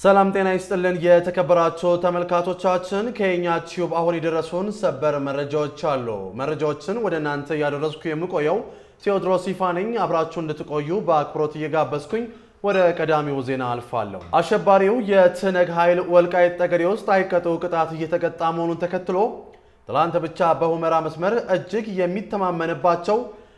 ሰላም ጤና ይስጥልን የተከበራችሁ ተመልካቾቻችን፣ ከኛ ቲዩብ አሁን የደረሱን ሰበር መረጃዎች አሉ። መረጃዎችን ወደ እናንተ እያደረስኩ የምቆየው ቴዎድሮስ ይፋ ነኝ። አብራችሁ እንድትቆዩ በአክብሮት እየጋበዝኩኝ ወደ ቀዳሚው ዜና አልፋለሁ። አሸባሪው የትነግ ኃይል ወልቃይት ጠገዴ ውስጥ አይቀጡ ቅጣት እየተቀጣ መሆኑን ተከትሎ ትላንት ብቻ በሁመራ መስመር እጅግ የሚተማመንባቸው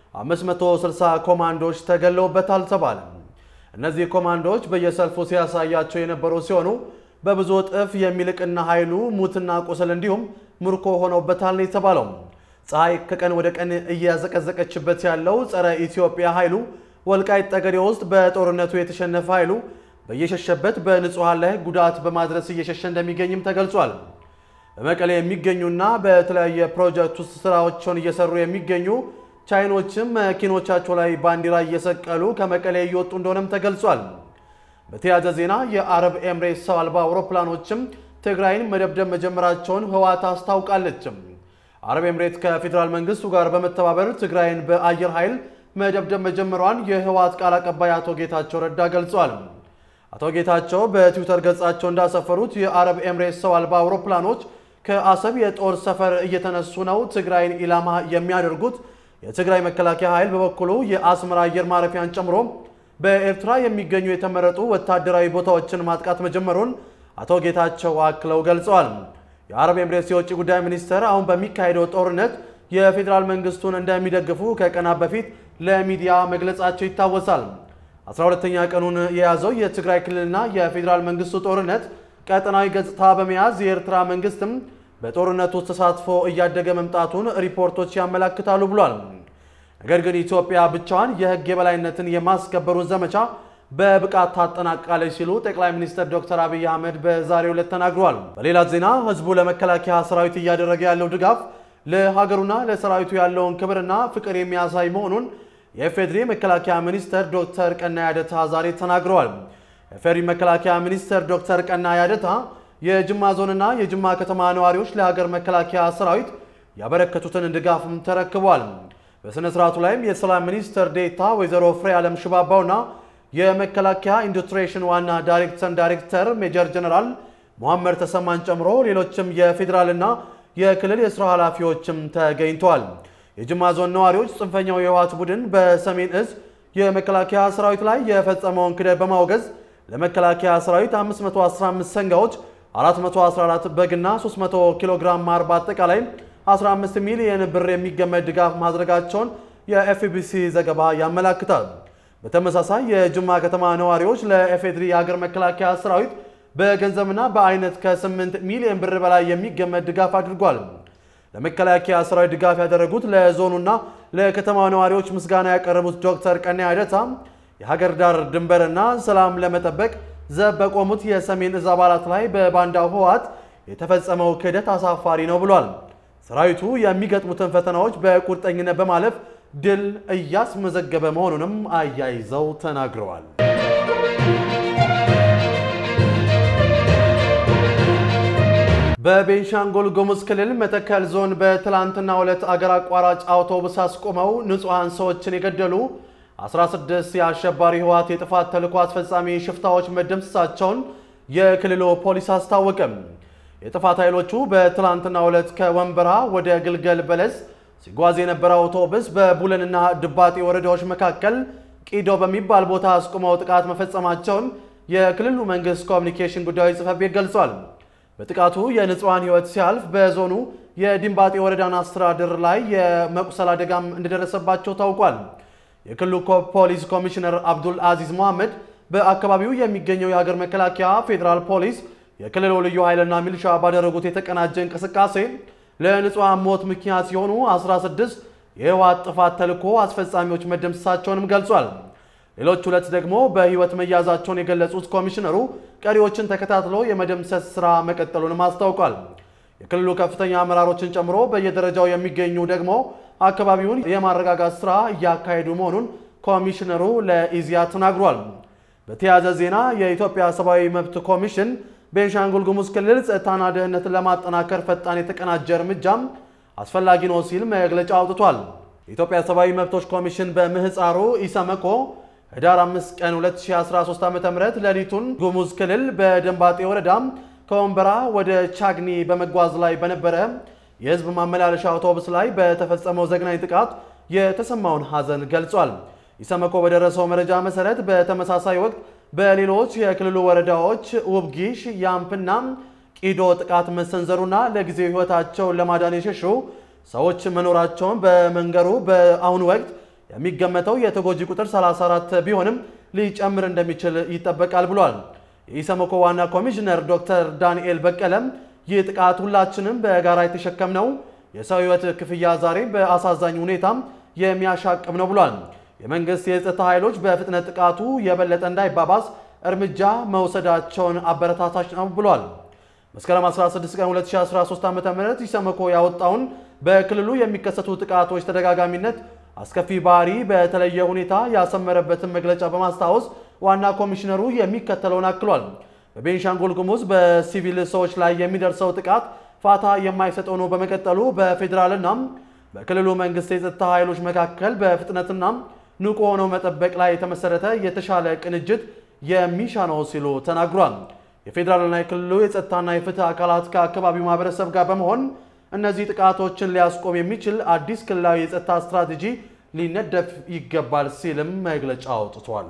560 ኮማንዶዎች ተገለውበታል ተባለ። እነዚህ ኮማንዶዎች በየሰልፉ ሲያሳያቸው የነበሩ ሲሆኑ በብዙ እጥፍ የሚልቅና ኃይሉ ሙትና ቁስል እንዲሁም ምርኮ ሆነውበታል ነው የተባለው። ፀሐይ ከቀን ወደ ቀን እያዘቀዘቀችበት ያለው ጸረ ኢትዮጵያ ኃይሉ ወልቃይት ጠገዴ ውስጥ በጦርነቱ የተሸነፈ ኃይሉ በየሸሸበት በንጹሐን ላይ ጉዳት በማድረስ እየሸሸ እንደሚገኝም ተገልጿል። በመቀሌ የሚገኙና በተለያየ ፕሮጀክት ውስጥ ስራዎችን እየሰሩ የሚገኙ ቻይኖችም መኪኖቻቸው ላይ ባንዲራ እየሰቀሉ ከመቀሌ እየወጡ እንደሆነም ተገልጿል። በተያያዘ ዜና የአረብ ኤምሬት ሰው አልባ አውሮፕላኖችም ትግራይን መደብደብ መጀመራቸውን ህወሓት አስታውቃለች። አረብ ኤምሬት ከፌዴራል መንግስቱ ጋር በመተባበር ትግራይን በአየር ኃይል መደብደብ መጀመሯን የህወሓት ቃል አቀባይ አቶ ጌታቸው ረዳ ገልጿል። አቶ ጌታቸው በትዊተር ገጻቸው እንዳሰፈሩት የአረብ ኤምሬት ሰው አልባ አውሮፕላኖች ከአሰብ የጦር ሰፈር እየተነሱ ነው ትግራይን ኢላማ የሚያደርጉት የትግራይ መከላከያ ኃይል በበኩሉ የአስመራ አየር ማረፊያን ጨምሮ በኤርትራ የሚገኙ የተመረጡ ወታደራዊ ቦታዎችን ማጥቃት መጀመሩን አቶ ጌታቸው አክለው ገልጸዋል። የአረብ ኤምሬትስ የውጭ ጉዳይ ሚኒስትር አሁን በሚካሄደው ጦርነት የፌዴራል መንግስቱን እንደሚደግፉ ከቀናት በፊት ለሚዲያ መግለጻቸው ይታወሳል። 12ኛ ቀኑን የያዘው የትግራይ ክልልና የፌዴራል መንግስቱ ጦርነት ቀጠናዊ ገጽታ በመያዝ የኤርትራ መንግስትም በጦርነቱ ተሳትፎ እያደገ መምጣቱን ሪፖርቶች ያመላክታሉ ብሏል። ነገር ግን ኢትዮጵያ ብቻዋን የህግ የበላይነትን የማስከበሩን ዘመቻ በብቃት ታጠናቃለች ሲሉ ጠቅላይ ሚኒስትር ዶክተር አብይ አህመድ በዛሬው ዕለት ተናግረዋል። በሌላ ዜና ህዝቡ ለመከላከያ ሰራዊት እያደረገ ያለው ድጋፍ ለሀገሩና ለሰራዊቱ ያለውን ክብርና ፍቅር የሚያሳይ መሆኑን የኢፌዴሪ መከላከያ ሚኒስትር ዶክተር ቀናኢ አደታ ዛሬ ተናግረዋል። የኢፌዴሪ መከላከያ ሚኒስትር ዶክተር ቀናኢ አደታ የጅማ ዞንና የጅማ ከተማ ነዋሪዎች ለሀገር መከላከያ ሰራዊት ያበረከቱትን ድጋፍም ተረክቧል። በሥነ ሥርዓቱ ላይም የሰላም ሚኒስትር ዴታ ወይዘሮ ፍሬ ዓለም ሽባባውና የመከላከያ ኢንዱስትሬሽን ዋና ዳይሬክተር ዳይሬክተር ሜጀር ጀነራል መሐመድ ተሰማን ጨምሮ ሌሎችም የፌዴራልና የክልል የስራ ኃላፊዎችም ተገኝተዋል። የጅማ ዞን ነዋሪዎች ጽንፈኛው የህወሓት ቡድን በሰሜን እዝ የመከላከያ ሰራዊት ላይ የፈጸመውን ክደት በማውገዝ ለመከላከያ ሰራዊት 515 ሰንጋዎች 414 በግና 300 ኪሎ ግራም ማር በአጠቃላይ 15 ሚሊዮን ብር የሚገመት ድጋፍ ማድረጋቸውን የኤፍቢሲ ዘገባ ያመላክታል። በተመሳሳይ የጅማ ከተማ ነዋሪዎች ለኤፌድሪ የሀገር መከላከያ ሰራዊት በገንዘብና በአይነት ከ8 ሚሊዮን ብር በላይ የሚገመት ድጋፍ አድርጓል። ለመከላከያ ሰራዊት ድጋፍ ያደረጉት ለዞኑና ለከተማ ነዋሪዎች ምስጋና ያቀረቡት ዶክተር ቀናኢ አደታ የሀገር ዳር ድንበርና ሰላም ለመጠበቅ ዘብ በቆሙት የሰሜን እዝ አባላት ላይ በባንዳው ህወሓት የተፈጸመው ክህደት አሳፋሪ ነው ብሏል። ሰራዊቱ የሚገጥሙትን ፈተናዎች በቁርጠኝነት በማለፍ ድል እያስመዘገበ መሆኑንም አያይዘው ተናግረዋል። በቤንሻንጉል ጉሙዝ ክልል መተከል ዞን በትላንትናው ዕለት አገር አቋራጭ አውቶቡስ አስቆመው ንጹሐን ሰዎችን የገደሉ 16 የአሸባሪ ህወሓት የጥፋት ተልዕኮ አስፈጻሚ ሽፍታዎች መደምሰሳቸውን የክልሉ ፖሊስ አስታወቀም። የጥፋት ኃይሎቹ በትላንትናው ዕለት ከወንበራ ወደ ግልገል በለስ ሲጓዝ የነበረ አውቶቡስ በቡለንና ድባጤ ወረዳዎች መካከል ቂዶ በሚባል ቦታ አስቆመው ጥቃት መፈጸማቸውን የክልሉ መንግስት ኮሚኒኬሽን ጉዳዮች ጽሕፈት ቤት ገልጿል። በጥቃቱ የንጹሐን ህይወት ሲያልፍ በዞኑ የዲንባጤ ወረዳን አስተዳደር ላይ የመቁሰል አደጋም እንደደረሰባቸው ታውቋል። የክልሉ ፖሊስ ኮሚሽነር አብዱል አዚዝ መሐመድ በአካባቢው የሚገኘው የሀገር መከላከያ ፌዴራል ፖሊስ የክልሉ ልዩ ኃይልና ሚሊሻ ባደረጉት የተቀናጀ እንቅስቃሴ ለንጹሐን ሞት ምክንያት የሆኑ 16 የህወሓት ጥፋት ተልዕኮ አስፈጻሚዎች መደምሰሳቸውንም ገልጿል። ሌሎች ሁለት ደግሞ በህይወት መያዛቸውን የገለጹት ኮሚሽነሩ ቀሪዎችን ተከታትሎ የመደምሰስ ስራ መቀጠሉንም አስታውቋል። የክልሉ ከፍተኛ አመራሮችን ጨምሮ በየደረጃው የሚገኙ ደግሞ አካባቢውን የማረጋጋት ስራ እያካሄዱ መሆኑን ኮሚሽነሩ ለኢዜአ ተናግሯል። በተያያዘ ዜና የኢትዮጵያ ሰብአዊ መብት ኮሚሽን ቤንሻንጉል ጉሙዝ ክልል ጸጥታና ደህንነትን ለማጠናከር ፈጣን የተቀናጀ እርምጃም አስፈላጊ ነው ሲል መግለጫ አውጥቷል። የኢትዮጵያ ሰብአዊ መብቶች ኮሚሽን በምህፃሩ ኢሰመኮ ህዳር 5 ቀን 2013 ዓ.ም ሌሊቱን ጉሙዝ ክልል በደንባጤ ወረዳ ከወንበራ ወደ ቻግኒ በመጓዝ ላይ በነበረ የህዝብ ማመላለሻ አውቶቡስ ላይ በተፈጸመው ዘግናኝ ጥቃት የተሰማውን ሐዘን ገልጿል። ኢሰመኮ በደረሰው መረጃ መሰረት በተመሳሳይ ወቅት በሌሎች የክልሉ ወረዳዎች ውብጊሽ፣ ያምፕና ቂዶ ጥቃት መሰንዘሩና ለጊዜው ህይወታቸውን ለማዳን የሸሹ ሰዎች መኖራቸውን በመንገሩ በአሁኑ ወቅት የሚገመተው የተጎጂ ቁጥር 34 ቢሆንም ሊጨምር እንደሚችል ይጠበቃል ብሏል። የኢሰመኮ ዋና ኮሚሽነር ዶክተር ዳንኤል በቀለም ይህ ጥቃት ሁላችንም በጋራ የተሸከምነው የሰው ህይወት ክፍያ ዛሬ በአሳዛኝ ሁኔታም የሚያሻቅብ ነው ብሏል። የመንግስት የጸጥታ ኃይሎች በፍጥነት ጥቃቱ የበለጠ እንዳይባባስ እርምጃ መውሰዳቸውን አበረታታች ነው ብሏል። መስከረም 16 ቀን 2013 ዓ.ም ኢሰመኮ ያወጣውን በክልሉ የሚከሰቱ ጥቃቶች ተደጋጋሚነት አስከፊ ባህሪ በተለየ ሁኔታ ያሰመረበትን መግለጫ በማስታወስ ዋና ኮሚሽነሩ የሚከተለውን አክሏል። በቤንሻንጉል ጉሙዝ በሲቪል ሰዎች ላይ የሚደርሰው ጥቃት ፋታ የማይሰጠው ነው በመቀጠሉ በፌዴራልና በክልሉ መንግስት የጸጥታ ኃይሎች መካከል በፍጥነትና ንቁ ሆነው መጠበቅ ላይ የተመሰረተ የተሻለ ቅንጅት የሚሻ ነው ሲሉ ተናግሯል። የፌዴራልና የክልሉ የጸጥታና የፍትህ አካላት ከአካባቢው ማህበረሰብ ጋር በመሆን እነዚህ ጥቃቶችን ሊያስቆም የሚችል አዲስ ክልላዊ የጸጥታ ስትራቴጂ ሊነደፍ ይገባል ሲልም መግለጫ አውጥቷል።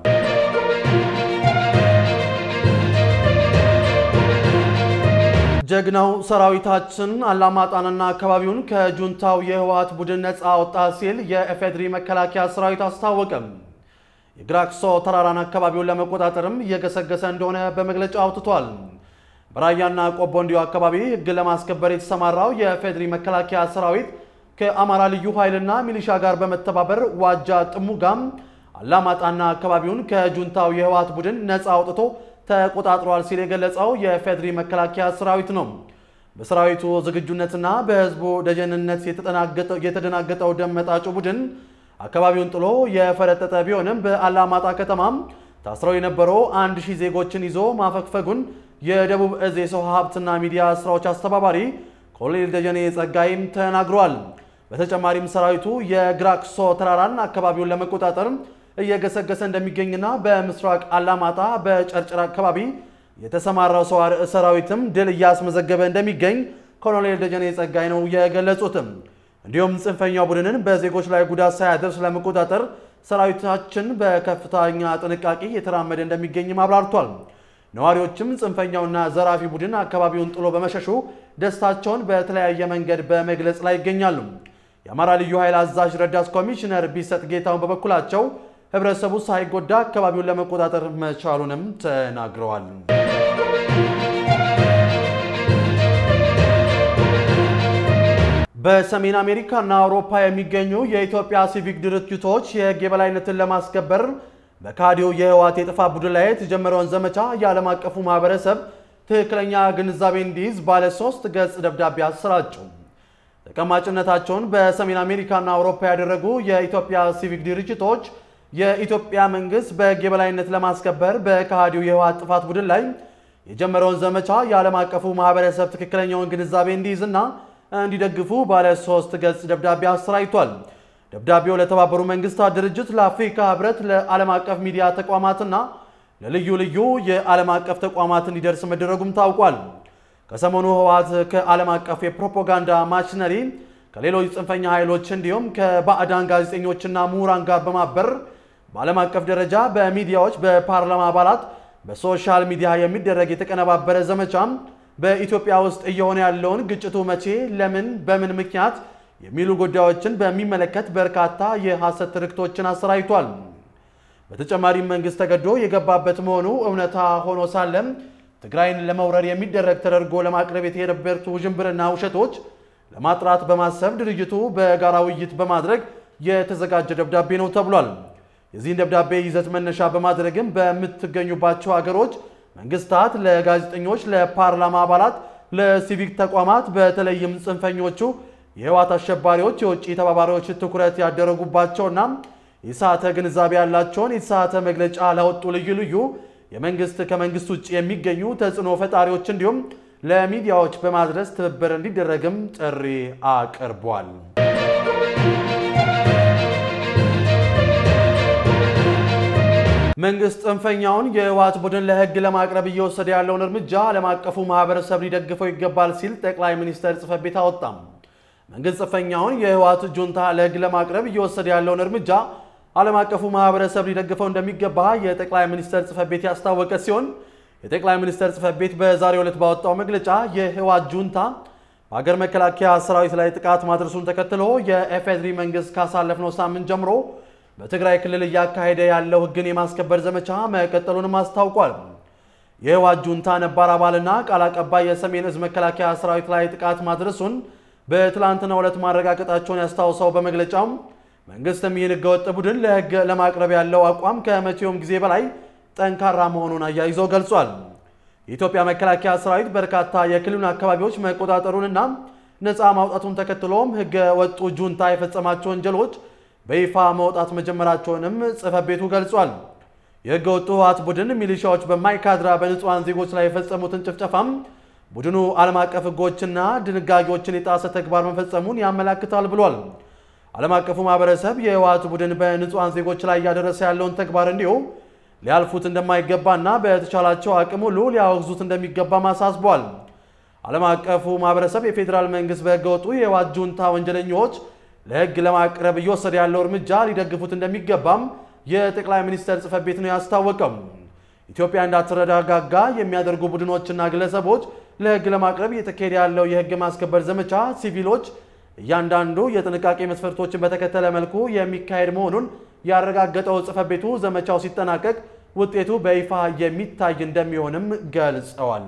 ጀግናው ሰራዊታችን አላማጣንና አካባቢውን ከጁንታው የህወሓት ቡድን ነፃ አወጣ ሲል የኢፌዴሪ መከላከያ ሰራዊት አስታወቀም። የግራክሶ ተራራን አካባቢውን ለመቆጣጠርም እየገሰገሰ እንደሆነ በመግለጫ አውጥቷል። በራያና ቆቦ እንዲሁ አካባቢ ህግ ለማስከበር የተሰማራው የኢፌዴሪ መከላከያ ሰራዊት ከአማራ ልዩ ኃይልና ሚሊሻ ጋር በመተባበር ዋጃ ጥሙጋም አላማጣና አካባቢውን ከጁንታው የህወሓት ቡድን ነፃ አውጥቶ ተቆጣጥሯል ሲል የገለጸው የኢፌዴሪ መከላከያ ሰራዊት ነው። በሰራዊቱ ዝግጁነትና በህዝቡ ደጀንነት የተደናገጠው ደመጣጩ ቡድን አካባቢውን ጥሎ የፈረጠጠ ቢሆንም በአላማጣ ከተማም ታስረው የነበሩ አንድ ሺህ ዜጎችን ይዞ ማፈግፈጉን የደቡብ እዝ የሰው ሀብትና ሚዲያ ስራዎች አስተባባሪ ኮሎኔል ደጀኔ ጸጋይም ተናግሯል። በተጨማሪም ሰራዊቱ የግራክሶ ተራራን አካባቢውን ለመቆጣጠር እየገሰገሰ እንደሚገኝና በምስራቅ አላማጣ በጨርጨር አካባቢ የተሰማራው ሰራዊትም ድል እያስመዘገበ እንደሚገኝ ኮሎኔል ደጀኔ ጸጋይ ነው የገለጹትም። እንዲሁም ጽንፈኛው ቡድንን በዜጎች ላይ ጉዳት ሳያደርስ ለመቆጣጠር ሰራዊታችን በከፍተኛ ጥንቃቄ እየተራመደ እንደሚገኝም አብራርቷል። ነዋሪዎችም ጽንፈኛውና ዘራፊ ቡድን አካባቢውን ጥሎ በመሸሹ ደስታቸውን በተለያየ መንገድ በመግለጽ ላይ ይገኛሉ። የአማራ ልዩ ኃይል አዛዥ ረዳት ኮሚሽነር ቢሰጥ ጌታውን በበኩላቸው ህብረተሰቡ ሳይጎዳ አካባቢውን ለመቆጣጠር መቻሉንም ተናግረዋል። በሰሜን አሜሪካ እና አውሮፓ የሚገኙ የኢትዮጵያ ሲቪክ ድርጅቶች የህግ የበላይነትን ለማስከበር በካዲው የህወሓት የጥፋት ቡድን ላይ የተጀመረውን ዘመቻ የዓለም አቀፉ ማህበረሰብ ትክክለኛ ግንዛቤ እንዲይዝ ባለ ሶስት ገጽ ደብዳቤ አሰራጩ። ተቀማጭነታቸውን በሰሜን አሜሪካና አውሮፓ ያደረጉ የኢትዮጵያ ሲቪክ ድርጅቶች የኢትዮጵያ መንግስት በህግ የበላይነት ለማስከበር በካዲው የህወሓት ጥፋት ቡድን ላይ የጀመረውን ዘመቻ የዓለም አቀፉ ማህበረሰብ ትክክለኛውን ግንዛቤ እንዲይዝና እንዲደግፉ ባለ ሶስት ገጽ ደብዳቤ አሰራጭቷል። ደብዳቤው ለተባበሩ መንግስታት ድርጅት፣ ለአፍሪካ ህብረት፣ ለዓለም አቀፍ ሚዲያ ተቋማትና ለልዩ ልዩ የዓለም አቀፍ ተቋማት እንዲደርስ መደረጉም ታውቋል። ከሰሞኑ ህወሓት ከዓለም አቀፍ የፕሮፓጋንዳ ማሽነሪ ከሌሎች ጽንፈኛ ኃይሎች እንዲሁም ከባዕዳን ጋዜጠኞችና ምሁራን ጋር በማበር በዓለም አቀፍ ደረጃ በሚዲያዎች፣ በፓርላማ አባላት፣ በሶሻል ሚዲያ የሚደረግ የተቀነባበረ ዘመቻም በኢትዮጵያ ውስጥ እየሆነ ያለውን ግጭቱ መቼ፣ ለምን፣ በምን ምክንያት የሚሉ ጉዳዮችን በሚመለከት በርካታ የሐሰት ትርክቶችን አሰራጭቷል። በተጨማሪም መንግስት ተገዶ የገባበት መሆኑ እውነታ ሆኖ ሳለም ትግራይን ለመውረር የሚደረግ ተደርጎ ለማቅረብ የተሄደበት ውዥንብርና ውሸቶች ለማጥራት በማሰብ ድርጅቱ በጋራ ውይይት በማድረግ የተዘጋጀ ደብዳቤ ነው ተብሏል። የዚህን ደብዳቤ ይዘት መነሻ በማድረግም በምትገኙባቸው ሀገሮች መንግስታት ለጋዜጠኞች፣ ለፓርላማ አባላት፣ ለሲቪክ ተቋማት በተለይም ጽንፈኞቹ የህወሓት አሸባሪዎች የውጭ ተባባሪዎች ትኩረት ያደረጉባቸውና የተሳተ ግንዛቤ ያላቸውን የተሳተ መግለጫ ላወጡ ልዩ ልዩ የመንግስት ከመንግስት ውጭ የሚገኙ ተጽዕኖ ፈጣሪዎች እንዲሁም ለሚዲያዎች በማድረስ ትብብር እንዲደረግም ጥሪ አቅርቧል። መንግስት ጽንፈኛውን የህወሓት ቡድን ለህግ ለማቅረብ እየወሰደ ያለውን እርምጃ ዓለም አቀፉ ማህበረሰብ ሊደግፈው ይገባል ሲል ጠቅላይ ሚኒስትር ጽሕፈት ቤት አወጣም። መንግስት ጽንፈኛውን የህወሓት ጁንታ ለህግ ለማቅረብ እየወሰደ ያለውን እርምጃ ዓለም አቀፉ ማህበረሰብ ሊደግፈው እንደሚገባ የጠቅላይ ሚኒስትር ጽሕፈት ቤት ያስታወቀ ሲሆን የጠቅላይ ሚኒስትር ጽሕፈት ቤት በዛሬው ዕለት ባወጣው መግለጫ የህወሓት ጁንታ በሀገር መከላከያ ሰራዊት ላይ ጥቃት ማድረሱን ተከትሎ የኢፌዴሪ መንግስት ካሳለፍነው ሳምንት ጀምሮ በትግራይ ክልል እያካሄደ ያለው ህግን የማስከበር ዘመቻ መቀጠሉንም አስታውቋል። የህወሓት ጁንታ ነባር አባልና ቃል አቀባይ የሰሜን እዝ መከላከያ ሰራዊት ላይ ጥቃት ማድረሱን በትላንትናው ዕለት ማረጋገጣቸውን ያስታውሰው በመግለጫው መንግስትም ይህን ህገወጥ ቡድን ለህግ ለማቅረብ ያለው አቋም ከመቼውም ጊዜ በላይ ጠንካራ መሆኑን አያይዞ ገልጿል። የኢትዮጵያ መከላከያ ሰራዊት በርካታ የክልሉን አካባቢዎች መቆጣጠሩንና ነፃ ማውጣቱን ተከትሎም ህገ ወጡ ጁንታ የፈጸማቸው ወንጀሎች በይፋ መውጣት መጀመራቸውንም ጽሕፈት ቤቱ ገልጿል። የህገ ወጡ ህወሓት ቡድን ሚሊሻዎች በማይካድራ በንጹሐን ዜጎች ላይ የፈጸሙትን ጭፍጨፋም ቡድኑ ዓለም አቀፍ ህጎችና ድንጋጌዎችን የጣሰ ተግባር መፈጸሙን ያመላክታል ብሏል። ዓለም አቀፉ ማህበረሰብ የህወሓት ቡድን በንጹሐን ዜጎች ላይ እያደረሰ ያለውን ተግባር እንዲሁ ሊያልፉት እንደማይገባና በተቻላቸው አቅም ሁሉ ሊያወግዙት እንደሚገባም አሳስቧል። ዓለም አቀፉ ማህበረሰብ የፌዴራል መንግስት በህገወጡ የህወሓት ጁንታ ወንጀለኞች ለህግ ለማቅረብ እየወሰደ ያለው እርምጃ ሊደግፉት እንደሚገባም የጠቅላይ ሚኒስትር ጽሕፈት ቤት ነው ያስታወቀው። ኢትዮጵያ እንዳትረጋጋጋ የሚያደርጉ ቡድኖችና ግለሰቦች ለህግ ለማቅረብ እየተካሄደ ያለው የህግ ማስከበር ዘመቻ ሲቪሎች እያንዳንዱ የጥንቃቄ መስፈርቶችን በተከተለ መልኩ የሚካሄድ መሆኑን ያረጋገጠው ጽሕፈት ቤቱ ዘመቻው ሲጠናቀቅ ውጤቱ በይፋ የሚታይ እንደሚሆንም ገልጸዋል።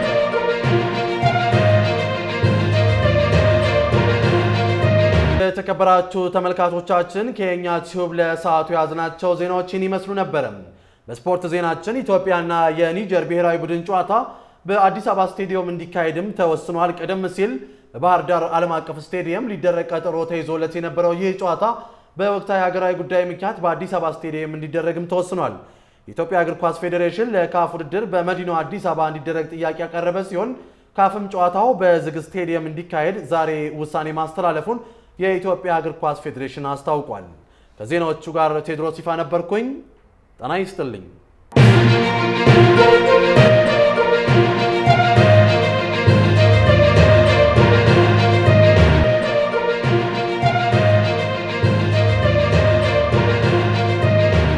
የተከበራችሁ ተመልካቾቻችን ከኛ ቲዩብ ለሰዓቱ የያዝናቸው ዜናዎችን ይመስሉ ነበረ። በስፖርት ዜናችን ኢትዮጵያና የኒጀር ብሔራዊ ቡድን ጨዋታ በአዲስ አበባ ስቴዲየም እንዲካሄድም ተወስኗል። ቀደም ሲል በባህር ዳር ዓለም አቀፍ ስቴዲየም ሊደረግ ቀጠሮ ተይዞለት የነበረው ይህ ጨዋታ በወቅታዊ ሀገራዊ ጉዳይ ምክንያት በአዲስ አበባ ስቴዲየም እንዲደረግም ተወስኗል። የኢትዮጵያ እግር ኳስ ፌዴሬሽን ለካፍ ውድድር በመዲናው አዲስ አበባ እንዲደረግ ጥያቄ ያቀረበ ሲሆን ካፍም ጨዋታው በዝግ ስቴዲየም እንዲካሄድ ዛሬ ውሳኔ ማስተላለፉን የኢትዮጵያ እግር ኳስ ፌዴሬሽን አስታውቋል። ከዜናዎቹ ጋር ቴዎድሮስ ይፋ ነበርኩኝ። ጤና ይስጥልኝ።